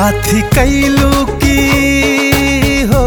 काथी कैलू की हो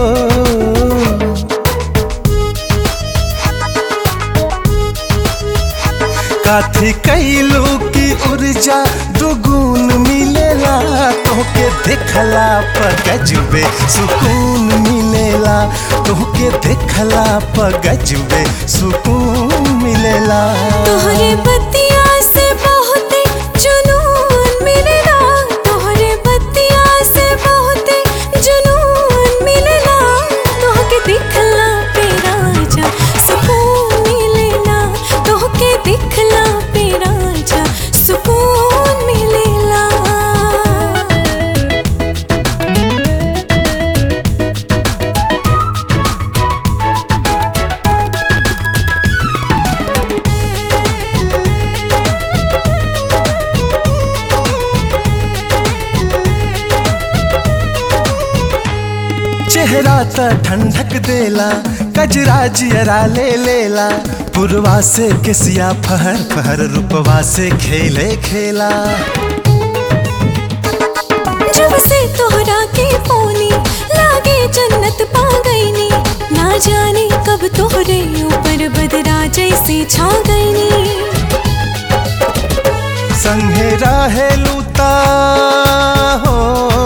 काथी कैलू की ऊर्जा दुगुन मिलेला तोहके देखला पर गजबे सुकून मिलेला तोहके देखला पर गजबे सुकून मिलेला तोहरे बतिया से बहुते जुनून मिलेला तोहरे बतिया से बहुते जुनून मिलेला तोहके दिखला पे राजा सुकून मिलेला तोहके दिखला पे राजा सुकून मिलेला चेहरा त ठंडक देला कजरा जियरा ले लेला पुरवा से किसिया फहर फहर रूपवा से खेले खेला जब से तोहरा के पोनी लागे जन्नत पा गईनी ना जाने कब तोहरे ऊपर बदरा जैसे छा गईनी संगे रहेलू ता हो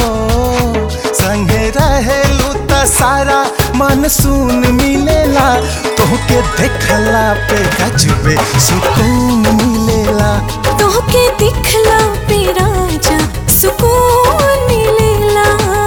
संगे रहेलू ता सारा मानसून मिलेला तोहके देखला पे गजबे सुकून मिलेला तोहके दिखला पे राजा सुकून मिलेला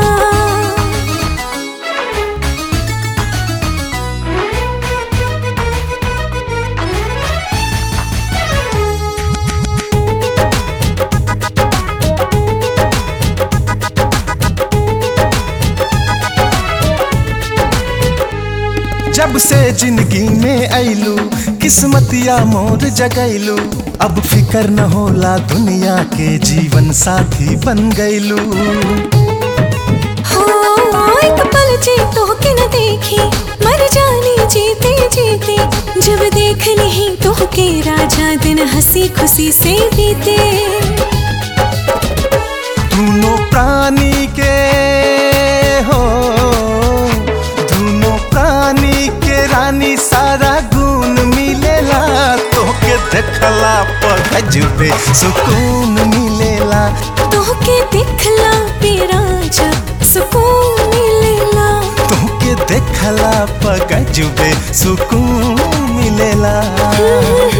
जब से जिंदगी में ऐलू किस्मतिया मोर जगैलू अब फिकर न होला दुनिया के जीवन साथी बन गैलू हो एक पल जी तोहके न देखी मर जानी जीते जीते जब देख नहीं तोहके राजा दिन हंसी खुशी से बीते दोनों प्राणी के हो दोनों प्राणी के रानी सारा गुण मिलेला तोहके देखला पर गजबे सुकून मिलेला तोहके दिखला पे राजा सुकून मिलेला तोहके देखला पर गजबे सुकून मिलेला हम्म,